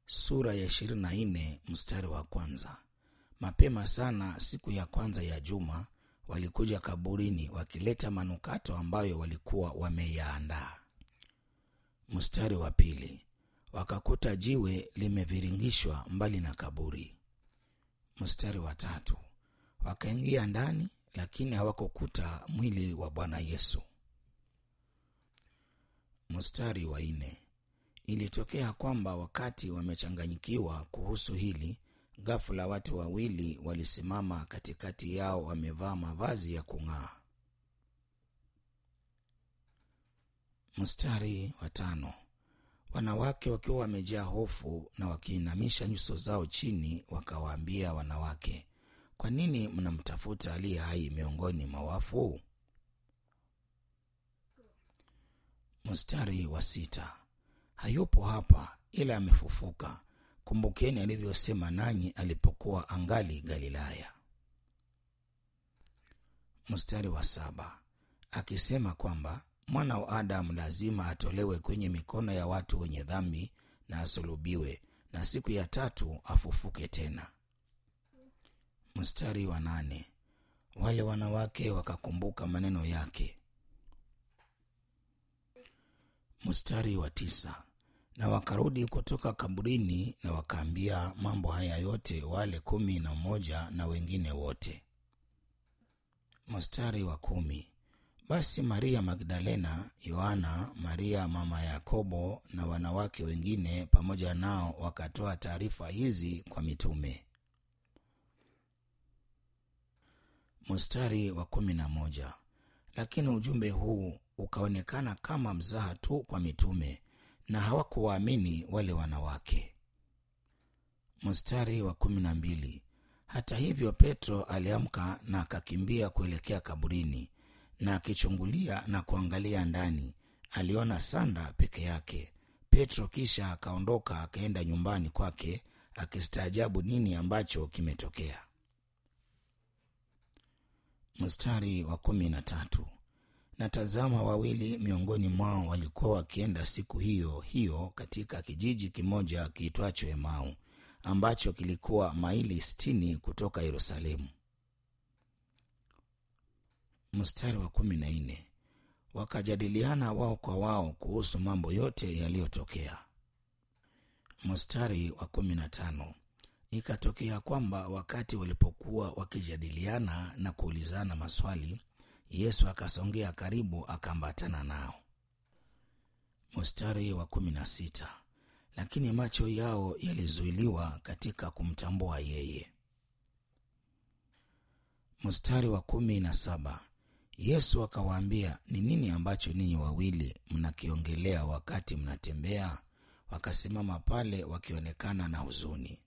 sura ya ishirini na nne mstari wa kwanza. Mapema sana siku ya kwanza ya juma walikuja kaburini wakileta manukato ambayo walikuwa wameyaandaa. Mstari wa pili, wakakuta jiwe limeviringishwa mbali na kaburi. Mstari wa tatu, wakaingia ndani, lakini hawakukuta mwili wa Bwana Yesu. Mstari wa nne, ilitokea kwamba wakati wamechanganyikiwa kuhusu hili, ghafula watu wawili walisimama katikati yao, wamevaa mavazi ya kung'aa. Mstari wa tano, wanawake wakiwa wamejaa hofu na wakiinamisha nyuso zao chini, wakawaambia wanawake, kwa nini mnamtafuta aliye hai miongoni mwa wafu? Mstari wa sita, hayupo hapa, ila amefufuka. Kumbukeni alivyosema nanyi alipokuwa angali Galilaya. Mstari wa saba, akisema kwamba mwana wa Adamu lazima atolewe kwenye mikono ya watu wenye dhambi na asulubiwe, na siku ya tatu afufuke tena. Mstari wa nane, wale wanawake wakakumbuka maneno yake. Mstari wa tisa, na wakarudi kutoka kaburini na wakaambia mambo haya yote wale kumi na mmoja na wengine wote. Mstari wa kumi, basi Maria Magdalena, Yohana, Maria mama ya Yakobo na wanawake wengine pamoja nao wakatoa taarifa hizi kwa mitume. Mstari wa kumi na moja, lakini ujumbe huu ukaonekana kama mzaha tu kwa mitume na hawakuwaamini wale wanawake. Mstari wa kumi na mbili, hata hivyo Petro aliamka na akakimbia kuelekea kaburini, na akichungulia na kuangalia ndani, aliona sanda peke yake. Petro kisha akaondoka akaenda nyumbani kwake, akistaajabu nini ambacho kimetokea. Mstari wa kumi na tatu, na tazama, wawili miongoni mwao walikuwa wakienda siku hiyo hiyo katika kijiji kimoja kiitwacho Emau, ambacho kilikuwa maili sitini kutoka Yerusalemu. Mstari wa kumi na nne, wakajadiliana wao kwa wao kuhusu mambo yote yaliyotokea. Mstari wa kumi na tano, ikatokea kwamba wakati walipokuwa wakijadiliana na kuulizana maswali Yesu akasongea karibu akaambatana nao. Mstari wa kumi na sita, lakini macho yao yalizuiliwa katika kumtambua yeye. Mstari wa kumi na saba, Yesu akawaambia, ni nini ambacho ninyi wawili mnakiongelea wakati mnatembea? Wakasimama pale wakionekana na huzuni.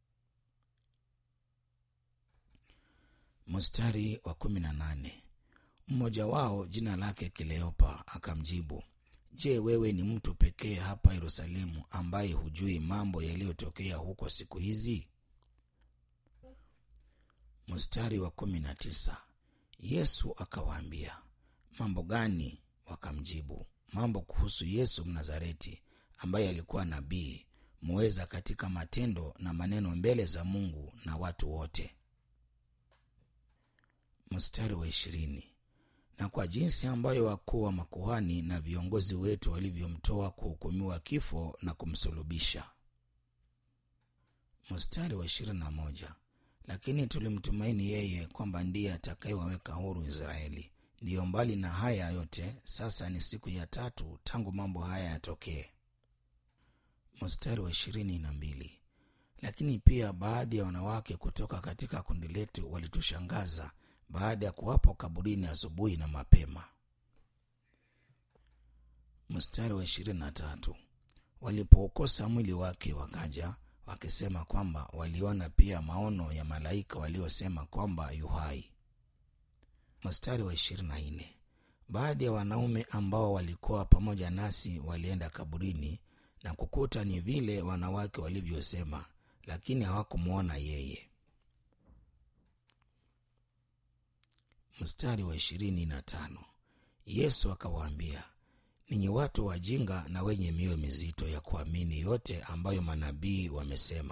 Mstari wa kumi na nane mmoja wao jina lake Kleopa akamjibu, Je, wewe ni mtu pekee hapa Yerusalemu ambaye hujui mambo yaliyotokea huko siku hizi? Mstari wa kumi na tisa Yesu akawaambia, mambo gani? Wakamjibu, mambo kuhusu Yesu Mnazareti, ambaye alikuwa nabii, muweza katika matendo na maneno mbele za Mungu na watu wote. Mstari wa ishirini na kwa jinsi ambayo wakuu wa makuhani na viongozi wetu walivyomtoa kuhukumiwa kifo na kumsulubisha. Mstari wa ishirini na moja lakini tulimtumaini yeye kwamba ndiye atakayewaweka huru Israeli. Ndiyo, mbali na haya yote, sasa ni siku ya tatu tangu mambo haya yatokee. Mstari wa ishirini na mbili lakini pia baadhi ya wanawake kutoka katika kundi letu walitushangaza baada ya kuwapo kaburini asubuhi na mapema. Mstari wa ishirini na tatu walipoukosa mwili wake wakaja wakisema kwamba waliona pia maono ya malaika waliosema kwamba yu hai. Mstari wa ishirini na nne baadhi ya wanaume ambao walikuwa pamoja nasi walienda kaburini na kukuta ni vile wanawake walivyosema, lakini hawakumwona yeye. Mstari wa ishirini na tano Yesu akawaambia, ninyi watu wajinga na wenye mioyo mizito ya kuamini yote ambayo manabii wamesema.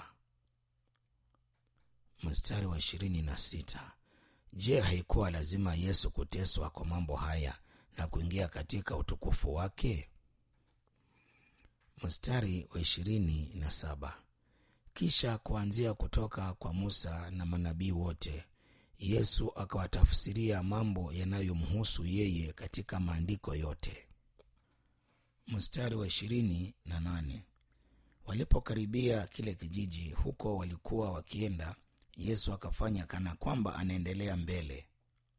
Mstari wa ishirini na sita. Je, haikuwa lazima Yesu kuteswa kwa mambo haya na kuingia katika utukufu wake? Mstari wa ishirini na saba. Kisha kuanzia kutoka kwa Musa na manabii wote, Yesu akawatafsiria mambo yanayomhusu yeye katika maandiko yote. Mstari wa ishirini na nane. Walipokaribia kile kijiji huko walikuwa wakienda, Yesu akafanya kana kwamba anaendelea mbele.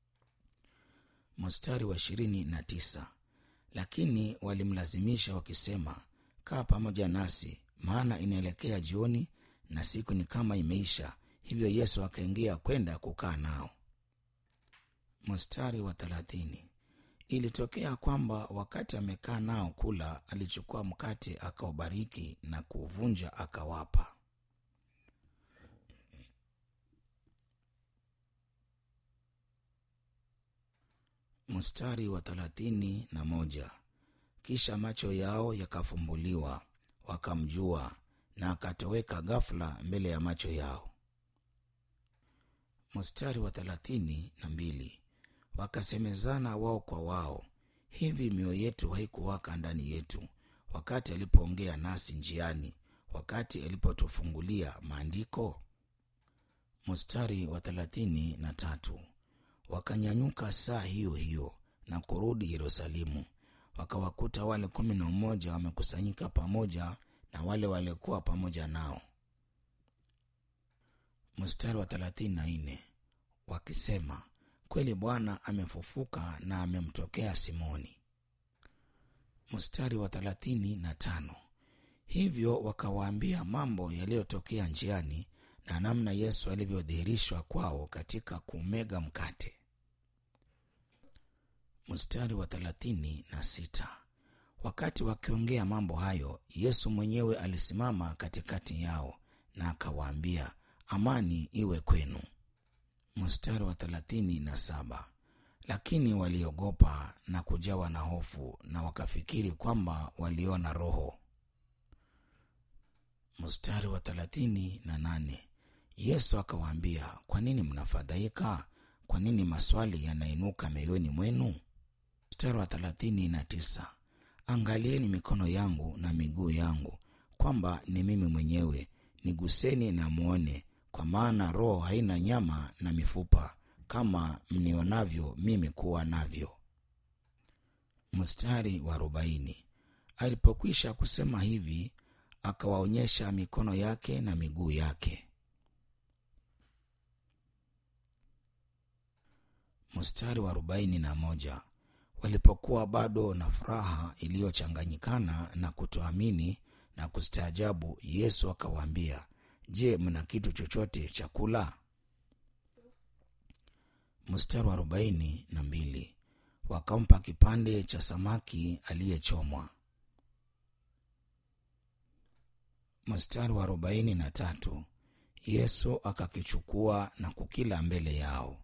Mstari wa ishirini na tisa. Lakini walimlazimisha wakisema, kaa pamoja nasi, maana inaelekea jioni na siku ni kama imeisha. Hivyo Yesu akaingia kwenda kukaa nao. Mstari wa thelathini. Ilitokea kwamba wakati amekaa nao kula, alichukua mkate akaubariki na kuuvunja akawapa. Mstari wa thelathini na moja. Kisha macho yao yakafumbuliwa, wakamjua, na akatoweka ghafula mbele ya macho yao. Mstari wa thelathini na mbili. Wakasemezana wao kwa wao, hivi mioyo yetu haikuwaka ndani yetu wakati alipoongea nasi njiani, wakati alipotufungulia maandiko? Mstari wa thelathini na tatu. Wakanyanyuka saa hiyo hiyo na kurudi Yerusalemu, wakawakuta wale kumi na mmoja wamekusanyika pamoja na wale waliokuwa pamoja nao. Mstari wa thelathini na nne wakisema kweli Bwana amefufuka na amemtokea Simoni. Mstari wa thelathini na tano hivyo wakawaambia mambo yaliyotokea njiani na namna Yesu alivyodhihirishwa kwao katika kumega mkate. Mstari wa thelathini na sita wakati wakiongea mambo hayo, Yesu mwenyewe alisimama katikati yao na akawaambia, amani iwe kwenu. Mstari wa thelathini na saba lakini waliogopa na kujawa na hofu na wakafikiri kwamba waliona roho. Mstari wa thelathini na nane Yesu akawaambia, kwa nini mnafadhaika? Kwa nini maswali yanainuka mioyoni mwenu? Mstari wa thelathini na tisa angalieni mikono yangu na miguu yangu, kwamba ni mimi mwenyewe; niguseni na mwone, kwa maana roho haina nyama na mifupa kama mnionavyo mimi kuwa navyo. Mstari wa arobaini alipokwisha kusema hivi, akawaonyesha mikono yake na miguu yake. Mstari wa arobaini na moja walipokuwa bado na furaha iliyochanganyikana na kutoamini na kustaajabu, Yesu akawaambia, Je, mna kitu chochote cha kula? Mstari wa arobaini na mbili wakampa kipande cha samaki aliyechomwa. Mstari wa arobaini na tatu Yesu akakichukua na kukila mbele yao.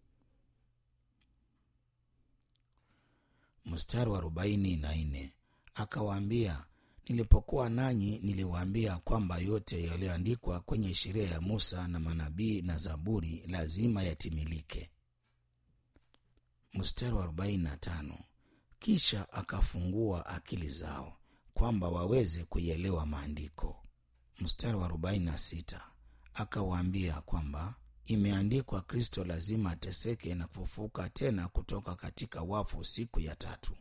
Mstari wa arobaini na nne akawaambia, nilipokuwa nanyi niliwaambia kwamba yote yaliyoandikwa kwenye sheria ya Musa na manabii na Zaburi lazima yatimilike. Mstari wa arobaini na tano kisha akafungua akili zao kwamba waweze kuielewa maandiko. Mstari wa arobaini na sita akawaambia kwamba imeandikwa, Kristo lazima ateseke na kufufuka tena kutoka katika wafu siku ya tatu.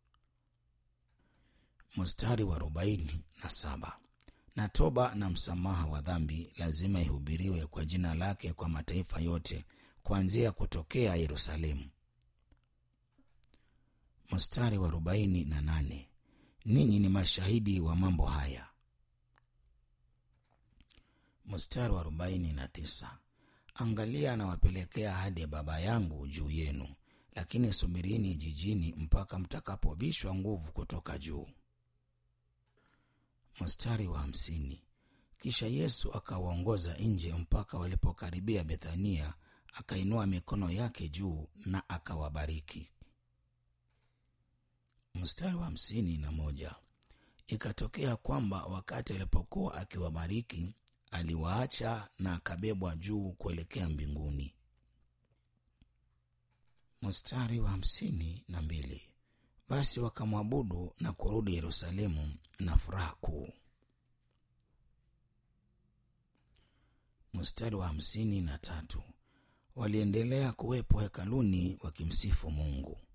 Mstari wa arobaini na saba na toba na msamaha wa dhambi lazima ihubiriwe kwa jina lake kwa mataifa yote kuanzia kutokea Yerusalemu. Mstari wa arobaini na nane ninyi ni mashahidi wa mambo haya. Mstari wa arobaini na tisa angalia, nawapelekea ahadi ya Baba yangu juu yenu, lakini subirini jijini mpaka mtakapovishwa nguvu kutoka juu. Mstari wa hamsini kisha Yesu akawaongoza nje mpaka walipokaribia Bethania, akainua mikono yake juu na akawabariki. mstari wa hamsini na moja ikatokea kwamba wakati alipokuwa akiwabariki aliwaacha na akabebwa juu kuelekea mbinguni mstari wa hamsini na mbili basi wakamwabudu na kurudi yerusalemu na furaha kuu mstari wa hamsini na tatu waliendelea kuwepo hekaluni wakimsifu mungu